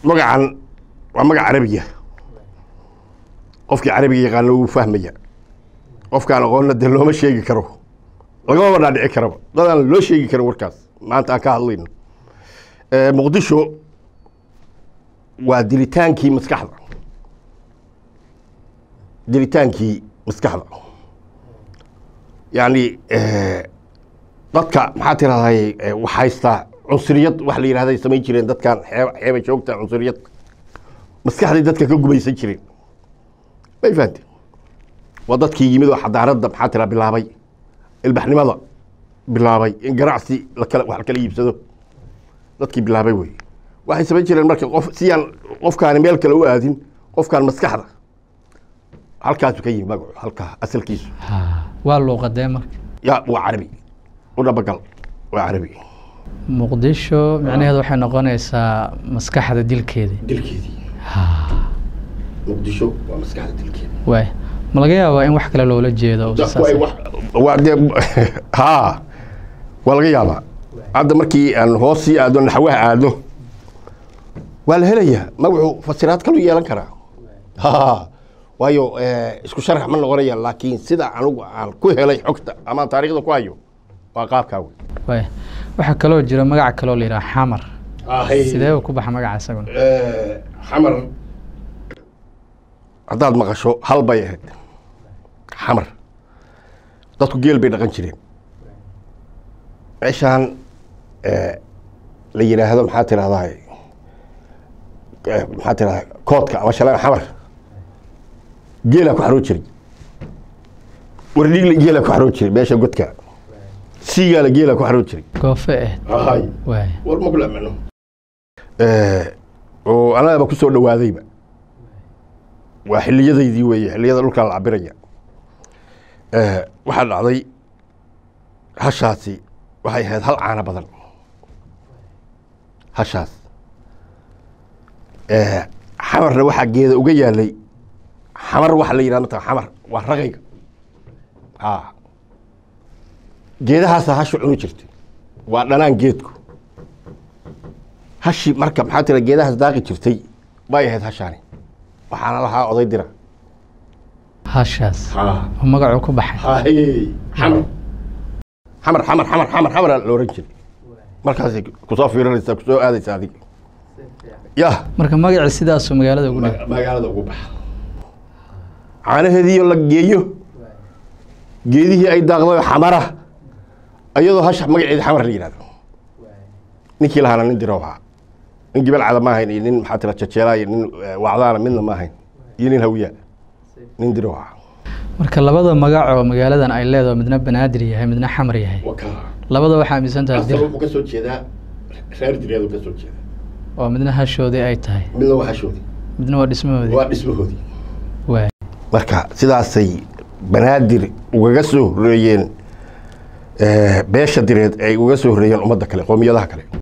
magacan waa magac carabiya qofkii carabiga yaqaana wuu fahmaya qofkaan aqoonna dee looma sheegi karo lagamaba dhaadhici karaba dadaan loo sheegi karin warkaas maanta aan ka hadlayno muqdisho waa dilitaankii maskaxda dilitaankii maskaxda yacni dadka maxaa tirahday wax haystaa cunsuriyad wax la yidhahday samayn jireen dadkan xeeb xeeba joogta cunsuriyad maskaxday dadka ka gumaysan jireen may fahamte waa dadkii yimid oo xadaaradda maxaa tira bilaabay ilbaxnimada bilaabay in ganacsi lakala wax lakala iibsado dadkii bilaabay wey waxay samayn jireen marka qof siyaan qofkaani meel kale u aadin qofkaan maskaxda halkaasu ka yimi magacu halkaa asalkiisu waa luuqadee marka ya waa carabi u dhabagal waa carabi muqdisho micnaheedu waxay noqonaysaa maskaxda dilkeedii dilkeedii muqdisho waa maskaxda dilkeeda waay ma laga yaabaa in wax kale loola jeedo oo dadku saas ay ah? wax waa dee haa waa laga yaabaa hadda markii aan hoos sii aadno naxwaha aadno waa la helayaa magacu fasiraad kalu yeelan karaa ha waayo eh, isku sharax ma noqonaya laakiin sida anigu aan ku helay xogta ama aan taariikhda ku hayo waa qaabkaa wey waay waxaa kaloo jira magac kaloo la yidhaha xamar sidee uu ku baxa magaca isaguna xamar haddaad maqasho hal bay ahayd xamar dadku geel bay dhaqan jireen meeshaan eh, la yidhaahdo maxaa tirahdaa maxaa tirahdaa koodka ama shalaan xamar geelaa ku xaroon jiray wardhiigla geelaa ku xaroon jiray meesha godka siigaala geelaa ku xaroon jiray goofe ahayd waay war ma kula amano oo anagaba ku soo dhawaadayba waa xiliyadaydii weeye xiliyada dhulkaa la cabiraya waxaa dhacday hashaasi waxay ahayd hal caano badan hashaas xamarna waxaa geeda uga yaalay xamar waxa la yidhahda mataa xamar waa raqayga a geedahaasa hashu cuni jirtay waa dhanaan geedku hashi marka maxaa tira geedahaas daaqi jirtay bay ahayd hashaani waxaana lahaa oday dira hashaas oo magacuu ku baxay xamar xamar xamar xamar xamar xamara la oran jiray markaasay kusoo fiiranaysaa kusoo aadaysa adiga ya marka magacii sidaasuu magaalada ugu dhigay magaalada ugu baxa caanaheediiyo la geeyo geedihii ay daaqday xamara iyadoo hasha magaceeda xamar la yidhahdo ninkii lahaana nin diro ahaa nin gibel cada ma ahayn iyo nin maxaa tira jajeelaa iyo nin eh, wacdaana midna ma ahayn iyo nin hawiya nin diro ahaa marka labada magac oo magaaladan ay leedahay midna banaadir yahay midna xamar yahay labada waxaa aaminsan tahay dir wuxuu ka soo jeedaa reer direedu ka soo jeeda oo midna hashoodii ay tahay midna waa hashoodii midna waa dhismahoodii waa dhismahoodii waay marka sidaasay banaadir ugaga soo horeeyeen eh, beesha direed ay uga soo horeeyeen ummadda kale qoomiyadaha kale